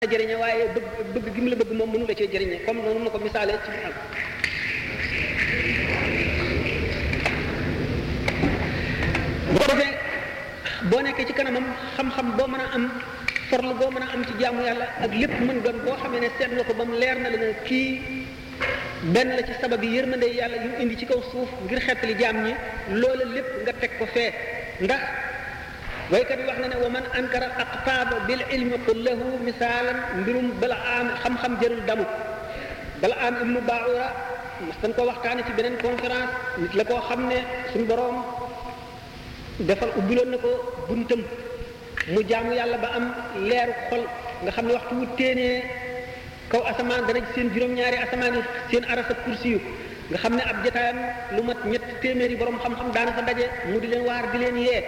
jëriñe waaye bëgg bëgg gi mu la bëgg moom mënu la cee jëriñe comme noonu ma ko misaalee ci biir bu ko defee boo nekkee ci kanamam xam-xam boo mën a am forlu boo mën a am ci jaamu yàlla ak lépp mën doon boo xamee ne seet nga ko ba mu leer na la ne kii benn la ci sabab yi yërmande yàlla yu indi ci kaw suuf ngir xettali jaam ñi loola lépp nga teg ko fee ndax waykat bi wax na ne wa man ankara aqtaaba bil ilmi qul lahu misaalan mbirum bala am xam-xam jërul damu bala am ibnu baura mas dañ ko waxtaane ci beneen conférence nit la koo xam ne suñu boroom defal ubbiloon na ko buntam mu jaamu yàlla ba am leeru xol nga xam ne waxtu wu téenee kaw asamaan dana seen juróom-ñaari asamaan yi seen arasa kursi yu nga xam ne ab jotaayam lu mat ñett téeméeri borom xam-xam daana fa daje mu di leen waar di leen yee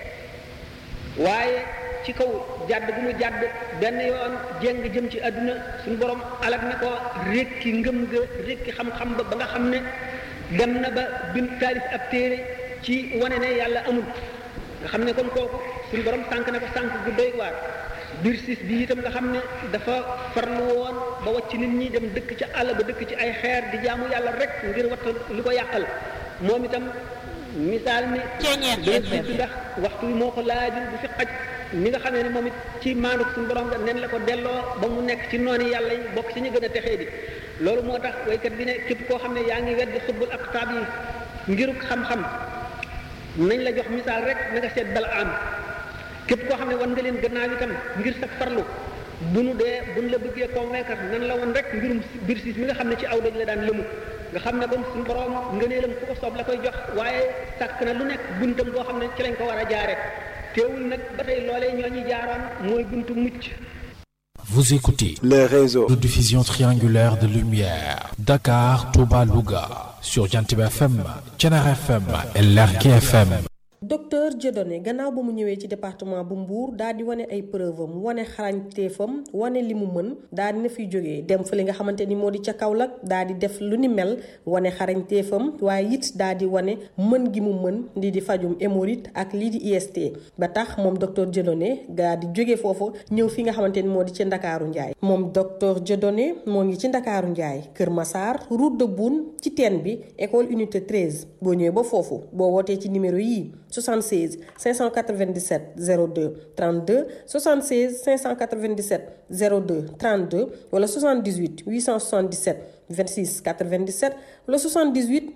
waaye ci kaw jàdd bu mu jàdd benn yoon jéng jëm ci àdduna suñu borom alag na ko rékki ngëm ga rékki xam-xam ba ba nga xam ne dem na ba bind taalif ab téere ci wane ne yàlla amul nga xam ne kon kooku suñu borom sànq na ko sànq gu doy waar biir siis bi itam nga xam ne dafa farlu woon ba wacc nit ñi dem dëkk ci àll ba dëkk ci ay xeer di jaamu yàlla rek ngir watta li ko yàqal moom itam misaal mi dana sidd ndax waxtu wi moo ko laajul bu fi xaj ni nga xamee ne moom it ci maanuk suñu borom nga nen la ko delloo ba mu nekk ci noonu yàlla yi bokk ci ñu gën a texee di loolu moo tax waykat bi ne képp koo xam ne yaa ngi weddi xutbul aqtaab yi ngiruk xam-xam nañ la jox misaal rek na nga seet bala am képp koo xam ne wan nga leen gannaaw itam ngir sa farlu bu nu dee bu nu la bëggee convaincre nan la woon rek mbirum biir siis mi nga xam ne ci aw daj la daan lëmu nga xam ne kon suñu borom ngëneelam fu ko soob la koy jox waaye sàkk na lu nekk buntam boo xam ne ci lañ ko war a jaare teewul nag ba tey loolee ñoo ñu jaaroon mooy buntu mucc Vous écoutez les réseaux de diffusion triangulaire de lumière Dakar, Touba, Louga sur Jantiba FM, Thiénaba FM et Lergui FM. docteur Dieudonné gannaaw ba mu ñëwee ci département bu Mbour daal di wane ay preuve am wane xarañteefam wane li mu mën daal di na fiy jógee dem fa li nga xamante ni moo di ca Kaolack daal di def lu ni mel wane xarañteefam waaye it daal di wane mën gi mu mën lii di fajum hémorroïde ak lii di IST ba tax moom docteur Dieudonné daal di jógee foofu ñëw fi nga xamante ni moo di ci Ndakaaru Njaay moom docteur Dieudonné moo ngi ci Ndakaaru Njaay Kër Massar route de Boune ci teen bi école unité 13 boo ñëwee ba foofu boo wootee ci numéro yii 76 597 02 32 76 597 02 32 wala 78 877 26 97 wala 78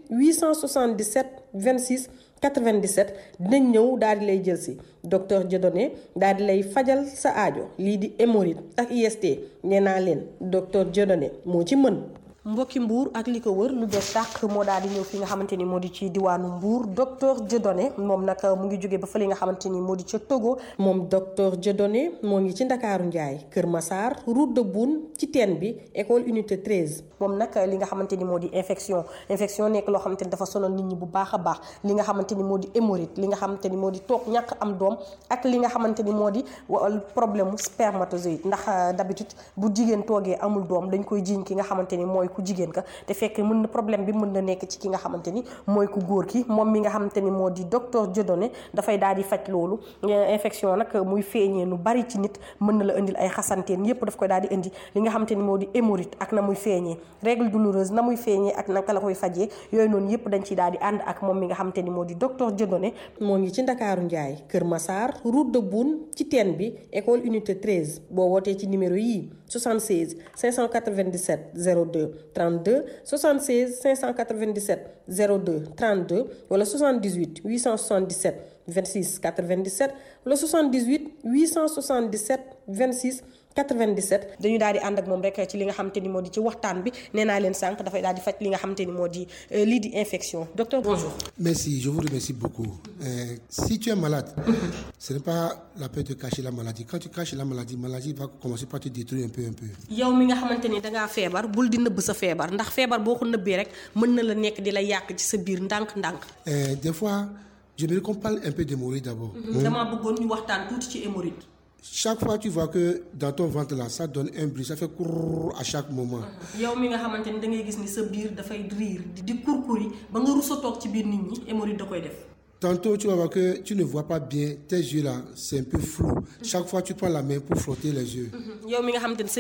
877 26 97 dinañ ñëw daal di lay jël si docteur Dieudonné daal di lay fajal sa aajo lii di hémorroïde ak IST nee naa leen docteur Dieudonné moo ci mën. mbokki mbuur ak li ko wër lu bees tàq moo daal di ñëw fi nga xamante ni moo di ci diwaanu mbuur docteur Dieudonné moom nag mu ngi jógee ba fa li nga xamante ni moo di ca Togo moom docteur Dieudonné moo ngi ci ndakaaru njaay Kër Massar route de Boune ci teen bi école unité 13 moom nag li nga xamante ni moo di infection infection nekk loo xamante ni dafa sonal nit ñi bu baax a baax li nga xamante ni moo di hémorroïde li nga xamante ni moo di toog ñàkk am doom ak li nga xamante ni moo di problème mu spermatozoïde ndax d'habitude bu jigéen toogee amul doom dañ koy jiiñ ki nga xamante ni mooy ku jigéen ka te fekk mën na problème bi mën na nekk ci ki nga xamante ni mooy ku góor ki moom mi nga xamante ni moo di docteur Dieudonné dafay daal di faj loolu infection nag muy feeñee lu bari ci nit mën na la indil ay xasanteen yépp daf koy daal di indi li nga xamante ni moo di hémorroïde ak na muy feeñee règle douloureuse na muy feeñee ak naka la koy fajee yooyu noonu yépp dañ ciy daal di ànd ak moom mi nga xamante ni moo di docteur Dieudonné moo ngi ci Ndakaaru Njaay Kër Massar route de Boune ci teen bi école unité 13 boo wootee ci numéro yii 76 597 02 32 76 597 02 32 wala 78 877 26 97 wala 78 877 26 97 dañu daal di ànd ak moom rek ci li nga xamante ni moo di ci waxtaan bi nee naa leen sànq dafay daal di faj li nga xamante ni moo di lii di infection docteur bonjour. merci je vous remercie beaucoup euh, si tu es malade ce n'est pas la peine de cacher la maladie quand tu caches la maladie maladie va commencer par te détruire un peu un peu. yow mi nga xamante ni dangaa feebar bul di nëbb sa feebar ndax feebar boo ko nëbbee rek mën na la nekk di la yàq ci sa biir ndànk-ndànk. des fois j'aimerais qu'on parle un peu d'hémorroïde d'abord. damaa bëggoon ñu waxtaan tuuti ci hémorroïde. chaque fois tu vois que dans ton ventre là ça donne un bruit ça fait courr à chaque moment. yow mi nga xamante ni da ngay gis ni sa biir dafay riir di kurkuri ba nga rus a toog ci biir nit ñi hémorroïde da koy def. Tantôt, tu vas voir que tu ne vois pas bien, tes yeux là, c'est un peu flou. Chaque fois, tu prends la main pour frotter les yeux. yow mi nga xamante ni sa